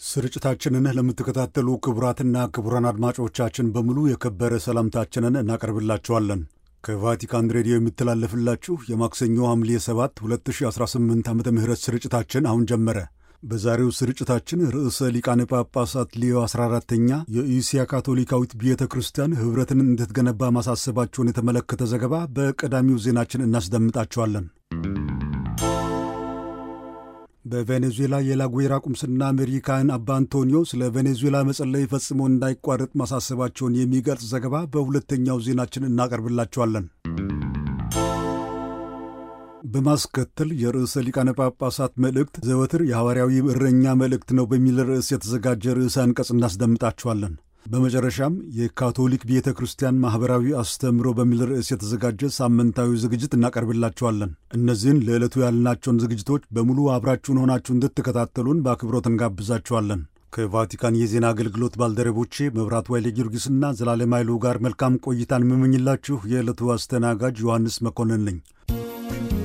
ስርጭታችንን ለምትከታተሉ ክቡራትና ክቡራን አድማጮቻችን በሙሉ የከበረ ሰላምታችንን እናቀርብላችኋለን። ከቫቲካን ሬዲዮ የሚተላለፍላችሁ የማክሰኞ ሐምሌ 7 2018 ዓ ም ስርጭታችን አሁን ጀመረ። በዛሬው ስርጭታችን ርዕሰ ሊቃነ ጳጳሳት ሊዮ 14ተኛ የኢሲያ ካቶሊካዊት ቤተ ክርስቲያን ኅብረትን እንድትገነባ ማሳሰባቸውን የተመለከተ ዘገባ በቀዳሚው ዜናችን እናስደምጣቸዋለን። በቬኔዙዌላ የላጉዌራ ቁምስና መሪ ካህን አባ አንቶኒዮ ስለ ቬኔዙዌላ መጸለይ ፈጽሞ እንዳይቋረጥ ማሳሰባቸውን የሚገልጽ ዘገባ በሁለተኛው ዜናችን እናቀርብላቸዋለን። በማስከተል የርዕሰ ሊቃነ ጳጳሳት መልእክት ዘወትር የሐዋርያዊ እረኛ መልእክት ነው በሚል ርዕስ የተዘጋጀ ርዕሰ አንቀጽ እናስደምጣቸዋለን። በመጨረሻም የካቶሊክ ቤተ ክርስቲያን ማኅበራዊ አስተምሮ በሚል ርዕስ የተዘጋጀ ሳምንታዊ ዝግጅት እናቀርብላቸዋለን። እነዚህን ለዕለቱ ያልናቸውን ዝግጅቶች በሙሉ አብራችሁን ሆናችሁ እንድትከታተሉን በአክብሮት እንጋብዛችኋለን። ከቫቲካን የዜና አገልግሎት ባልደረቦቼ መብራት ዋይሌ ጊዮርጊስና ዘላለም ኃይሉ ጋር መልካም ቆይታን የምመኝላችሁ የዕለቱ አስተናጋጅ ዮሐንስ መኮንን ነኝ።